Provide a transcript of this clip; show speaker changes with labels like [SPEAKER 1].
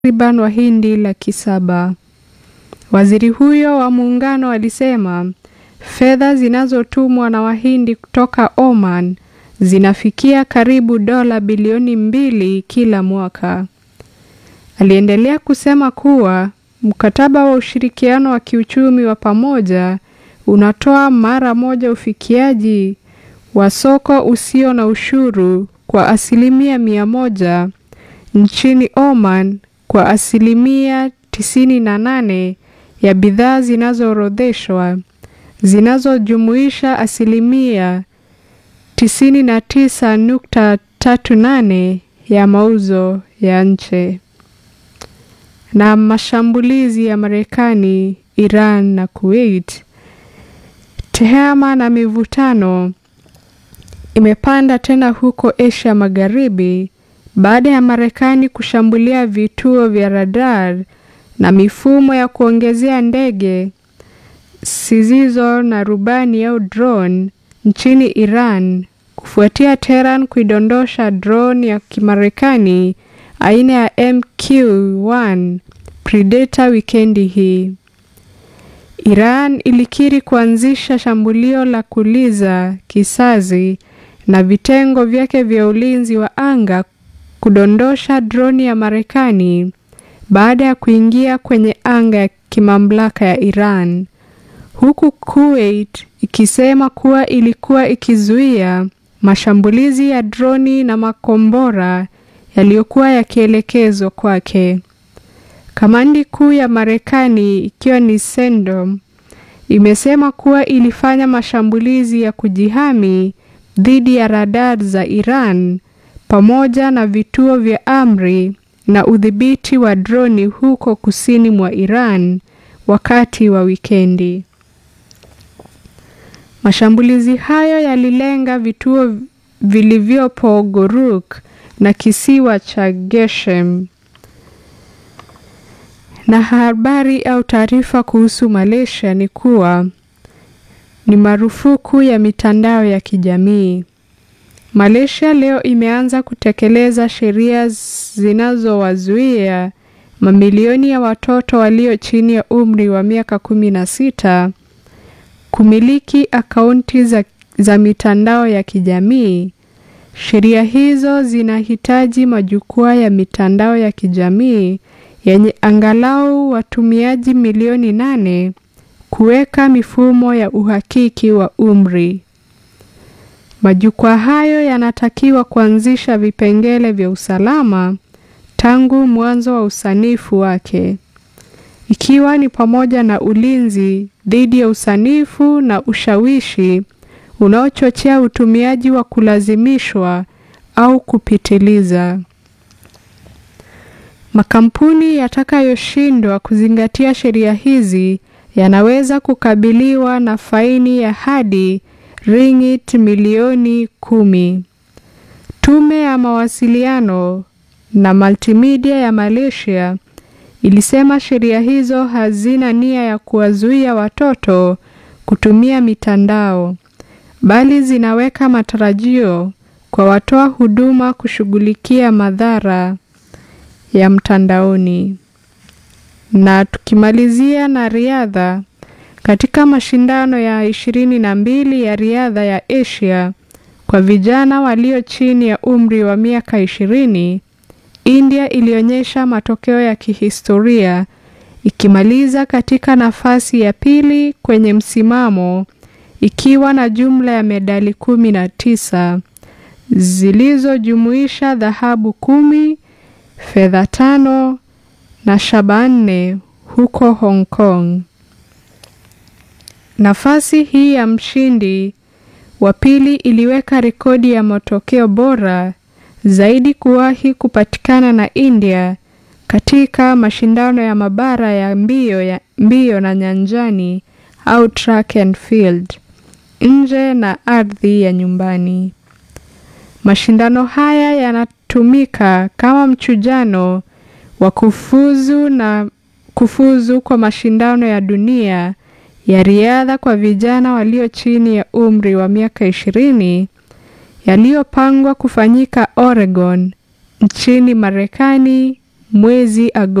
[SPEAKER 1] takriban Wahindi laki saba. Waziri huyo wa muungano alisema fedha zinazotumwa na Wahindi kutoka Oman zinafikia karibu dola bilioni mbili kila mwaka. Aliendelea kusema kuwa mkataba wa ushirikiano wa kiuchumi wa pamoja unatoa mara moja ufikiaji wa soko usio na ushuru kwa asilimia mia moja nchini Oman kwa asilimia tisini na nane ya bidhaa zinazoorodheshwa zinazojumuisha asilimia tisini na tisa nukta tatu nane ya mauzo ya nje. Na mashambulizi ya Marekani, Iran na Kuwait. Tehama na mivutano imepanda tena huko Asia Magharibi baada ya Marekani kushambulia vituo vya radar na mifumo ya kuongezea ndege zisizo na rubani au drone nchini Iran kufuatia Tehran kuidondosha drone ya Kimarekani aina ya MQ-1 Predator wikendi hii. Iran ilikiri kuanzisha shambulio la kuliza kisasi na vitengo vyake vya ulinzi wa anga kudondosha droni ya Marekani baada ya kuingia kwenye anga ya kimamlaka ya Iran, huku Kuwait ikisema kuwa ilikuwa ikizuia mashambulizi ya droni na makombora yaliyokuwa yakielekezwa kwake. Kamandi kuu ya Marekani ikiwa ni CENTCOM imesema kuwa ilifanya mashambulizi ya kujihami dhidi ya radar za Iran pamoja na vituo vya amri na udhibiti wa droni huko kusini mwa Iran wakati wa wikendi. Mashambulizi hayo yalilenga vituo vilivyopo Goruk na kisiwa cha Geshem. Na habari au taarifa kuhusu Malaysia ni kuwa ni marufuku ya mitandao ya kijamii. Malaysia leo imeanza kutekeleza sheria zinazowazuia mamilioni ya watoto walio chini ya umri wa miaka kumi na sita kumiliki akaunti za, za mitandao ya kijamii. Sheria hizo zinahitaji majukwaa ya mitandao ya kijamii yenye angalau watumiaji milioni nane kuweka mifumo ya uhakiki wa umri. Majukwaa hayo yanatakiwa kuanzisha vipengele vya usalama tangu mwanzo wa usanifu wake, ikiwa ni pamoja na ulinzi dhidi ya usanifu na ushawishi unaochochea utumiaji wa kulazimishwa au kupitiliza. Makampuni yatakayoshindwa kuzingatia sheria hizi yanaweza kukabiliwa na faini ya hadi ringgit milioni kumi. Tume ya mawasiliano na multimedia ya Malaysia ilisema sheria hizo hazina nia ya kuwazuia watoto kutumia mitandao, bali zinaweka matarajio kwa watoa huduma kushughulikia madhara ya mtandaoni. Na tukimalizia na riadha, katika mashindano ya ishirini na mbili ya riadha ya Asia kwa vijana walio chini ya umri wa miaka ishirini, India ilionyesha matokeo ya kihistoria ikimaliza katika nafasi ya pili kwenye msimamo ikiwa na jumla ya medali kumi na tisa zilizojumuisha dhahabu kumi, fedha tano na shaba nne huko Hong Kong. Nafasi hii ya mshindi wa pili iliweka rekodi ya matokeo bora zaidi kuwahi kupatikana na India katika mashindano ya mabara ya mbio ya mbio na nyanjani au track and field nje na ardhi ya nyumbani. Mashindano haya yanatumika kama mchujano wa kufuzu na kufuzu kwa mashindano ya dunia ya riadha kwa vijana walio chini ya umri wa miaka ishirini yaliyopangwa kufanyika Oregon nchini Marekani mwezi Agosti.